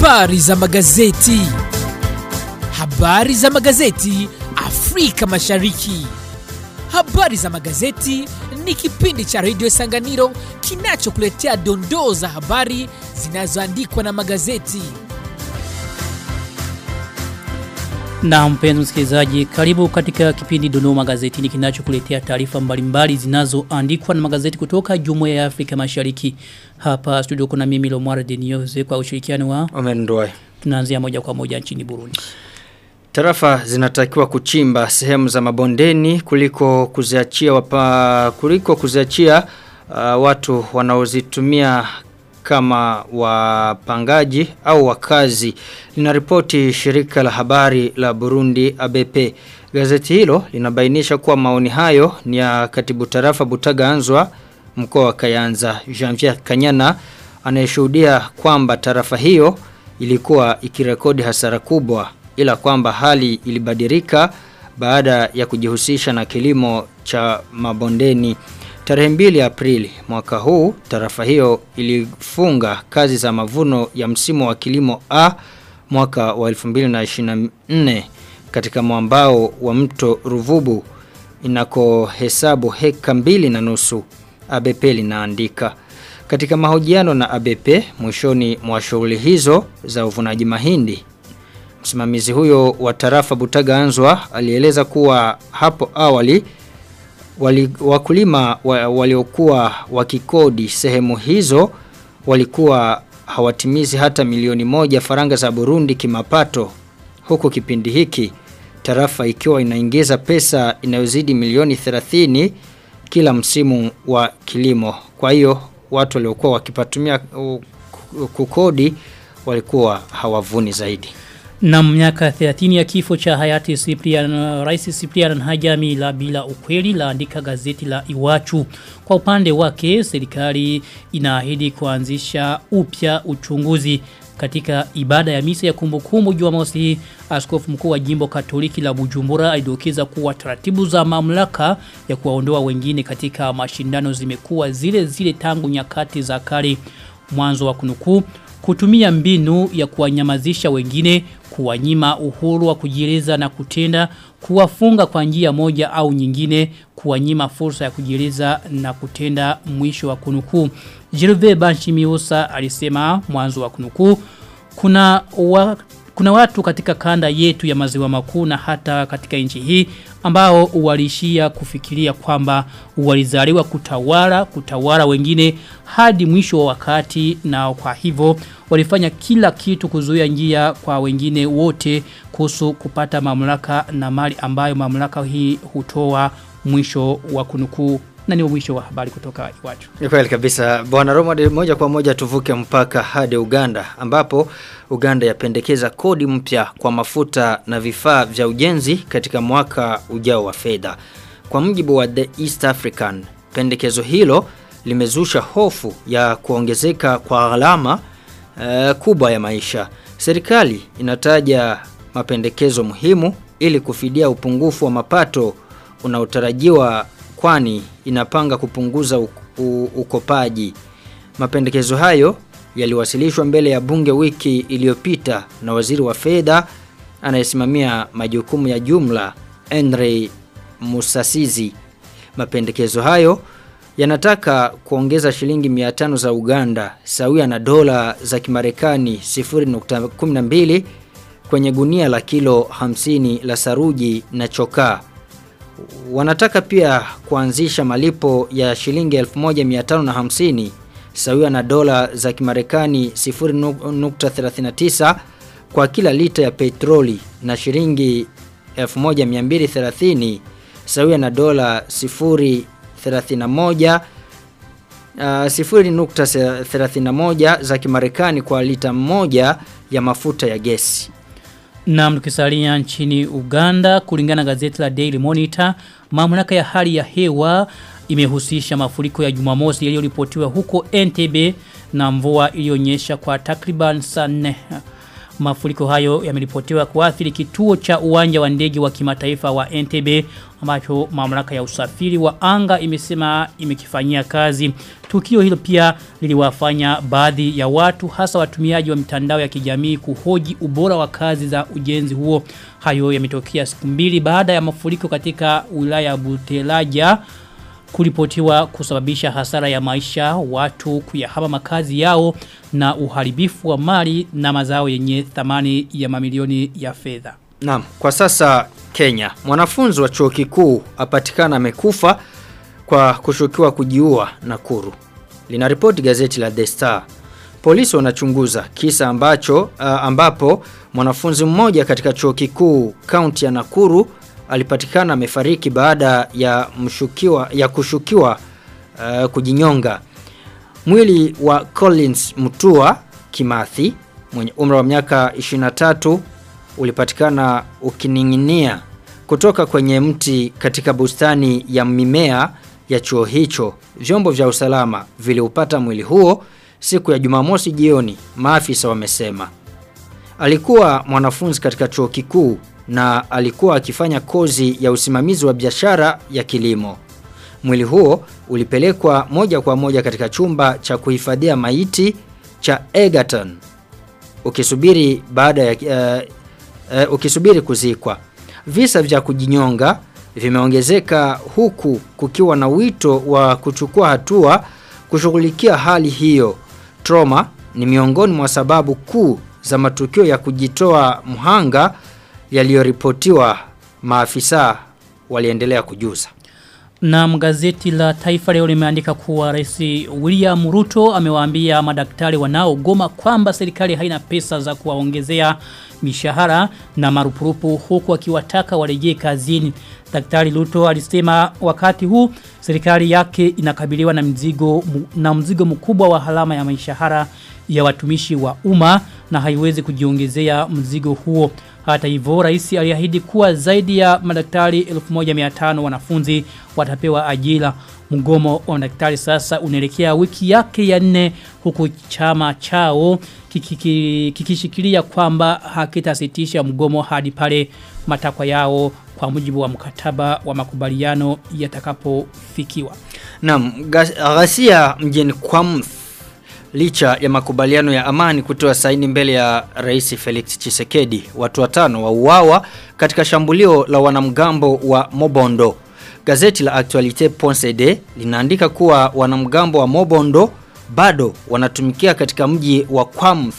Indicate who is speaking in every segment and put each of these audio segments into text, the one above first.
Speaker 1: Habari za magazeti. Habari za magazeti Afrika Mashariki. Habari za magazeti ni kipindi cha redio Sanganiro kinachokuletea dondoo za habari zinazoandikwa na magazeti.
Speaker 2: Na mpenzi msikilizaji, karibu katika kipindi Dondoo Magazetini kinachokuletea taarifa mbalimbali zinazoandikwa na magazeti kutoka Jumuiya ya Afrika Mashariki. Hapa studio kuna mimi Lomwara Denioze kwa ushirikiano wa
Speaker 3: Omer Ndoye.
Speaker 2: tunaanzia moja kwa moja nchini Burundi.
Speaker 3: Tarafa zinatakiwa kuchimba sehemu za mabondeni kuliko kuziachia wapa, kuliko kuziachia uh, watu wanaozitumia kama wapangaji au wakazi linaripoti shirika la habari la Burundi ABP gazeti hilo linabainisha kuwa maoni hayo ni ya katibu tarafa Butaga Anzwa mkoa wa Kayanza Janvier Kanyana anayeshuhudia kwamba tarafa hiyo ilikuwa ikirekodi hasara kubwa ila kwamba hali ilibadilika baada ya kujihusisha na kilimo cha mabondeni Tarehe 2 Aprili mwaka huu tarafa hiyo ilifunga kazi za mavuno ya msimu wa kilimo A mwaka wa 2024 katika mwambao wa mto Ruvubu inakohesabu heka mbili na nusu ABP linaandika. Katika mahojiano na ABP mwishoni mwa shughuli hizo za uvunaji mahindi Msimamizi huyo wa tarafa Butaga Anzwa alieleza kuwa hapo awali wali, wakulima wa, waliokuwa wakikodi sehemu hizo walikuwa hawatimizi hata milioni moja faranga za Burundi kimapato huku kipindi hiki tarafa ikiwa inaingiza pesa inayozidi milioni 30 kila msimu wa kilimo kwa hiyo watu waliokuwa wakipatumia uh, kukodi walikuwa hawavuni zaidi
Speaker 2: Na miaka 30 ya kifo cha hayati Cyprian Rais Cyprian Hajami la bila ukweli laandika gazeti la Iwachu. Kwa upande wake serikali inaahidi kuanzisha upya uchunguzi katika ibada ya misa ya kumbukumbu Jumamosi hii askofu mkuu wa jimbo Katoliki la Bujumbura alidokeza kuwa taratibu za mamlaka ya kuwaondoa wengine katika mashindano zimekuwa zile zile tangu nyakati za kale mwanzo wa kunukuu kutumia mbinu ya kuwanyamazisha wengine, kuwanyima uhuru wa kujieleza na kutenda, kuwafunga kwa njia moja au nyingine, kuwanyima fursa ya kujieleza na kutenda mwisho wa kunukuu. Jirve Banshimiusa alisema mwanzo wa kunukuu kuna wa, kuna watu katika kanda yetu ya maziwa makuu na hata katika nchi hii ambao walishia kufikiria kwamba walizaliwa kutawala kutawala wengine hadi mwisho wa wakati na kwa hivyo walifanya kila kitu kuzuia njia kwa wengine wote kuhusu kupata mamlaka na mali ambayo mamlaka hii hutoa mwisho wa kunukuu na ni mwisho wa habari kutoka Iwachu.
Speaker 3: Ni kweli kabisa. Bwana Romad moja kwa moja tuvuke mpaka hadi Uganda ambapo Uganda yapendekeza kodi mpya kwa mafuta na vifaa vya ujenzi katika mwaka ujao wa fedha. Kwa mjibu wa The East African, pendekezo hilo limezusha hofu ya kuongezeka kwa gharama uh, kubwa ya maisha. Serikali inataja mapendekezo muhimu ili kufidia upungufu wa mapato unaotarajiwa kwani inapanga kupunguza u, u, ukopaji. Mapendekezo hayo yaliwasilishwa mbele ya bunge wiki iliyopita na waziri wa fedha anayesimamia majukumu ya jumla Henry Musasizi. Mapendekezo hayo yanataka kuongeza shilingi 500 za Uganda sawia na dola za Kimarekani 0.12 kwenye gunia la kilo 50 la saruji na chokaa wanataka pia kuanzisha malipo ya shilingi 1550 sawia na dola za Kimarekani 0.39 kwa kila lita ya petroli na shilingi 1230 sawia na dola 0.31 Uh, 0.31 za Kimarekani kwa lita moja ya mafuta ya gesi.
Speaker 2: Na mtukisalia nchini Uganda kulingana gazeti la Daily Monitor, mamlaka ya hali ya hewa imehusisha mafuriko ya Jumamosi yaliyoripotiwa huko Entebbe na mvua iliyonyesha kwa takriban saa nne. Mafuriko hayo yameripotiwa kuathiri kituo cha uwanja wa ndege wa kimataifa wa Entebbe ambacho mamlaka ya usafiri wa anga imesema imekifanyia kazi. Tukio hilo pia liliwafanya baadhi ya watu hasa watumiaji wa mitandao ya kijamii kuhoji ubora wa kazi za ujenzi huo. Hayo yametokea siku mbili baada ya mafuriko katika wilaya ya Butelaja kuripotiwa kusababisha hasara ya maisha watu kuyahama makazi yao na uharibifu wa mali na mazao yenye thamani ya mamilioni ya fedha.
Speaker 3: Naam, kwa sasa Kenya, mwanafunzi wa chuo kikuu apatikana amekufa kwa kushukiwa kujiua Nakuru. Linaripoti gazeti la The Star. Polisi wanachunguza kisa ambacho uh, ambapo mwanafunzi mmoja katika chuo kikuu kaunti ya Nakuru alipatikana amefariki baada ya mshukiwa ya kushukiwa uh, kujinyonga. Mwili wa Collins Mutua Kimathi mwenye umri wa miaka 23 ulipatikana ukining'inia kutoka kwenye mti katika bustani ya mimea ya chuo hicho. Vyombo vya usalama viliupata mwili huo siku ya Jumamosi jioni, maafisa wamesema. Alikuwa mwanafunzi katika chuo kikuu na alikuwa akifanya kozi ya usimamizi wa biashara ya kilimo. Mwili huo ulipelekwa moja kwa moja katika chumba cha kuhifadhia maiti cha Egerton ukisubiri baada ya uh, uh, ukisubiri kuzikwa. Visa vya kujinyonga vimeongezeka huku kukiwa na wito wa kuchukua hatua kushughulikia hali hiyo. Trauma ni miongoni mwa sababu kuu za matukio ya kujitoa mhanga yaliyoripotiwa maafisa waliendelea kujuza.
Speaker 2: Na gazeti la Taifa leo limeandika kuwa Rais William Ruto amewaambia madaktari wanaogoma kwamba serikali haina pesa za kuwaongezea mishahara na marupurupu huku akiwataka warejee kazini. Daktari Ruto alisema wakati huu serikali yake inakabiliwa na mzigo na mzigo mkubwa wa halama ya mishahara ya watumishi wa umma na haiwezi kujiongezea mzigo huo. Hata hivyo rais aliahidi kuwa zaidi ya madaktari 1500 wanafunzi watapewa ajira. Mgomo wa madaktari sasa unaelekea wiki yake ya nne huku chama chao kikishikilia kwamba hakitasitisha mgomo hadi pale matakwa yao kwa mujibu wa mkataba wa makubaliano yatakapofikiwa.
Speaker 3: Naam, ghasia mjini Kwamth licha ya makubaliano ya amani kutoa saini mbele ya Rais Felix Chisekedi, watu watano wauawa katika shambulio la wanamgambo wa Mobondo. Gazeti la Actualite Ponsede linaandika kuwa wanamgambo wa Mobondo bado wanatumikia katika mji wa Kwamth.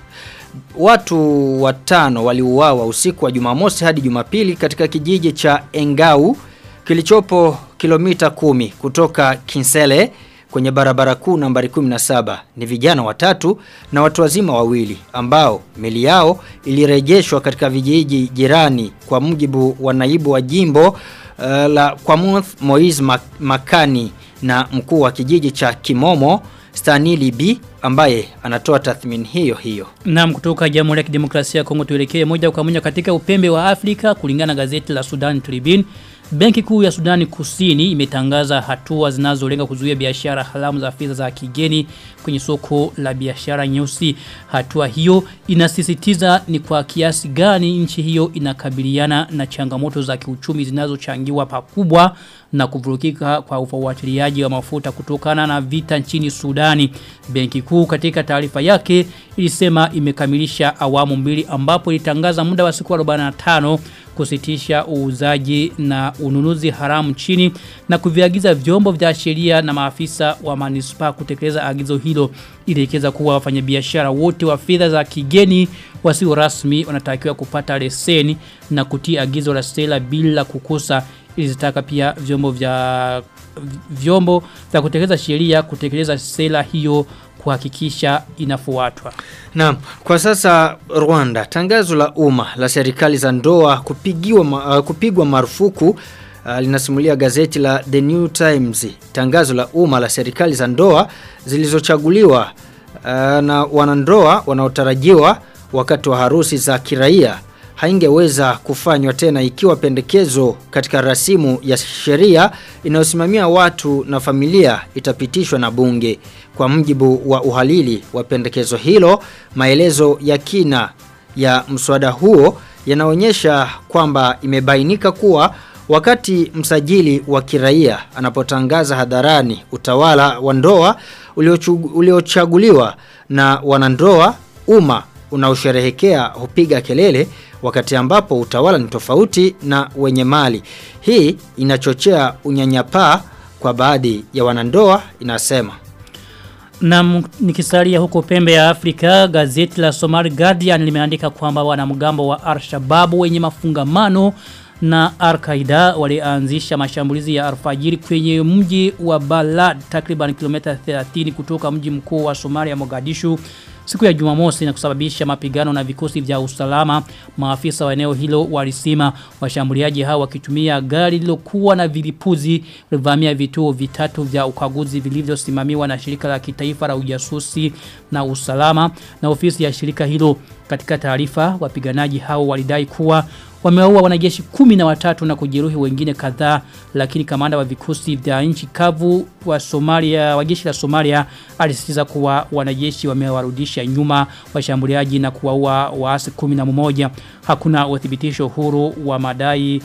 Speaker 3: Watu watano waliuawa usiku wa Jumamosi hadi Jumapili katika kijiji cha Engau kilichopo kilomita kumi kutoka Kinsele kwenye barabara kuu nambari 17 ni vijana watatu na watu wazima wawili ambao mili yao ilirejeshwa katika vijiji jirani kwa mujibu wa naibu wa jimbo uh, la Kwamuth Moiz Makani na mkuu wa kijiji cha Kimomo Stanley B ambaye anatoa tathmini hiyo hiyo.
Speaker 2: Naam kutoka Jamhuri ya Kidemokrasia ya Kongo tuelekee moja kwa moja katika upembe wa Afrika kulingana na gazeti la Sudan Tribune. Benki kuu ya Sudani Kusini imetangaza hatua zinazolenga kuzuia biashara haramu za fedha za kigeni kwenye soko la biashara nyeusi. Hatua hiyo inasisitiza ni kwa kiasi gani nchi hiyo inakabiliana na changamoto za kiuchumi zinazochangiwa pakubwa na kuvurukika kwa ufuatiliaji wa mafuta kutokana na vita nchini Sudani. Benki kuu katika taarifa yake ilisema imekamilisha awamu mbili ambapo ilitangaza muda wa siku 45 kusitisha uuzaji na ununuzi haramu chini na kuviagiza vyombo vya sheria na maafisa wa manispa kutekeleza agizo hilo ilielekeza kuwa wafanyabiashara wote wa fedha za kigeni wasio rasmi wanatakiwa kupata leseni na kutii agizo la stela bila kukosa ilizitaka pia vyombo vya vyombo vya kutekeleza sheria kutekeleza sera hiyo kuhakikisha inafuatwa.
Speaker 3: Naam, kwa sasa Rwanda tangazo la umma la serikali za ndoa kupigiwa uh, kupigwa marufuku uh, linasimulia gazeti la The New Times. Tangazo la umma la serikali za ndoa zilizochaguliwa uh, na wanandoa wanaotarajiwa wakati wa harusi za kiraia haingeweza kufanywa tena ikiwa pendekezo katika rasimu ya sheria inayosimamia watu na familia itapitishwa na bunge. Kwa mjibu wa uhalili wa pendekezo hilo, maelezo ya kina ya mswada huo yanaonyesha kwamba imebainika kuwa wakati msajili wa kiraia anapotangaza hadharani utawala wa ndoa uliochu- uliochaguliwa na wanandoa umma unaosherehekea hupiga kelele wakati ambapo utawala ni tofauti na wenye mali. Hii inachochea unyanyapaa kwa baadhi ya wanandoa inasema.
Speaker 2: Na nikisalia huko pembe ya Afrika, gazeti la Somali Guardian limeandika kwamba wanamgambo wa Al-Shabaab wenye mafungamano na Al-Qaeda walianzisha mashambulizi ya alfajiri kwenye mji wa Balad takriban kilomita 30 kutoka mji mkuu wa Somalia Mogadishu siku ya Jumamosi na kusababisha mapigano na vikosi vya usalama. Maafisa wa eneo hilo walisema washambuliaji hao wakitumia gari lilokuwa na vilipuzi walivamia vituo vitatu vya ukaguzi vilivyosimamiwa na shirika la kitaifa la ujasusi na usalama na ofisi ya shirika hilo. Katika taarifa wapiganaji hao walidai kuwa wamewaua wanajeshi kumi na watatu na kujeruhi wengine kadhaa lakini kamanda wa vikosi vya nchi kavu wa Somalia wa jeshi la Somalia alisisitiza kuwa wanajeshi wamewarudisha nyuma washambuliaji na kuwaua waasi 11 hakuna uthibitisho huru wa madai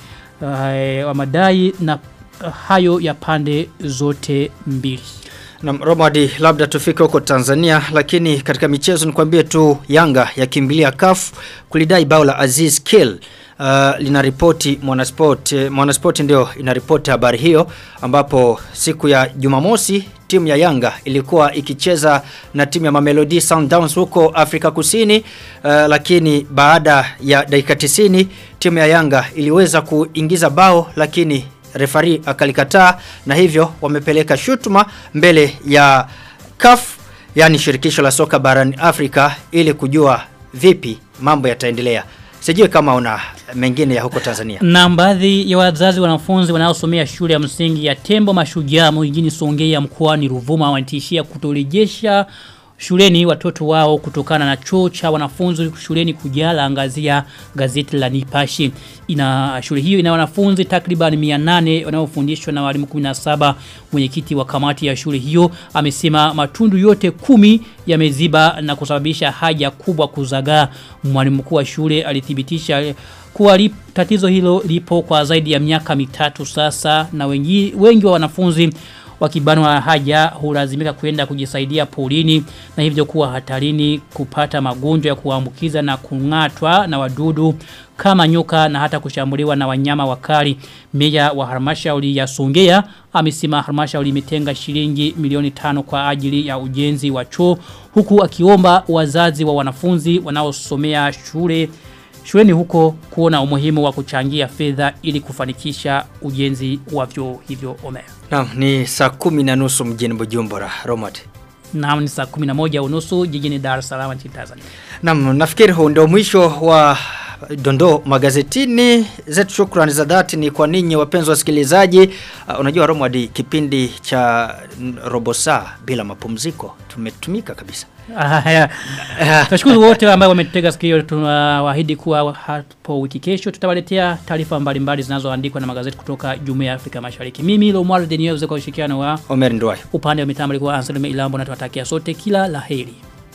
Speaker 2: uh, wa madai na uh, hayo ya pande zote mbili
Speaker 3: Na Romadi labda tufike huko Tanzania lakini katika michezo nikwambie tu Yanga yakimbilia CAF kulidai bao la Aziz Kill uh, linaripoti Mwanasport eh, Mwanasport ndio inaripoti habari hiyo ambapo siku ya Jumamosi timu ya Yanga ilikuwa ikicheza na timu ya Mamelodi Sundowns huko Afrika Kusini uh, lakini baada ya dakika 90 timu ya Yanga iliweza kuingiza bao lakini refari akalikataa na hivyo wamepeleka shutuma mbele ya CAF yani shirikisho la soka barani Afrika ili kujua vipi mambo yataendelea. Sijui kama una mengine ya huko Tanzania.
Speaker 2: Na baadhi ya wazazi wanafunzi wanaosomea shule ya msingi ya Tembo Mashujaa mjini Songea mkoani Ruvuma wanatishia kutorejesha shuleni watoto wao kutokana na choo cha wanafunzi shuleni kujala angazia gazeti la Nipashi. Ina shule hiyo ina wanafunzi takriban 800 wanaofundishwa na walimu 17. Mwenyekiti wa kamati ya shule hiyo amesema matundu yote kumi yameziba na kusababisha haja kubwa kuzagaa. Mwalimu mkuu wa shule alithibitisha kuwa lip, tatizo hilo lipo kwa zaidi ya miaka mitatu sasa na wengi, wengi wa wanafunzi wakibanwa haja hulazimika kwenda kujisaidia polini na hivyo kuwa hatarini kupata magonjwa ya kuambukiza na kung'atwa na wadudu kama nyoka na hata kushambuliwa na wanyama wakali. Meya wa halmashauri ya Songea amesema halmashauri imetenga shilingi milioni tano kwa ajili ya ujenzi wa choo huku akiomba wazazi wa wanafunzi wanaosomea shule shuleni huko kuona umuhimu wa kuchangia fedha ili kufanikisha ujenzi wa vyoo hivyo Omer.
Speaker 3: Naam, ni saa kumi na nusu mjini Bujumbura, Romad.
Speaker 2: Naam ni saa 11 unusu jijini Dar es Salaam nchini Tanzania.
Speaker 3: Naam, nafikiri huu ndio mwisho wa dondoo magazetini zetu shukrani za dhati ni kwa ninyi wapenzi wasikilizaji uh, unajua Romwadi kipindi cha n- robo saa bila mapumziko tumetumika kabisa
Speaker 2: Haya. Tunashukuru wote ambao wametega sikio tunawaahidi kuwa hapo wiki kesho tutawaletea taarifa mbalimbali zinazoandikwa na magazeti kutoka Jumuiya ya Afrika Mashariki. Mimi Lomar Deneuve kwa ushirikiano wa
Speaker 3: Omer Ndwai
Speaker 2: upande wa mitambo alikuwa Anselme Ilambo na tunawatakia sote kila laheri.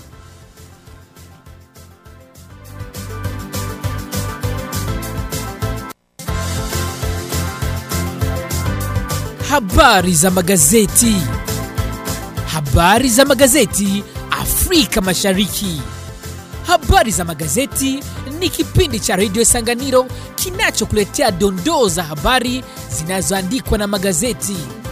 Speaker 1: Habari za magazeti. Habari za magazeti Afrika Mashariki. Habari za magazeti ni kipindi cha redio Sanganiro kinachokuletea dondoo za habari zinazoandikwa na magazeti.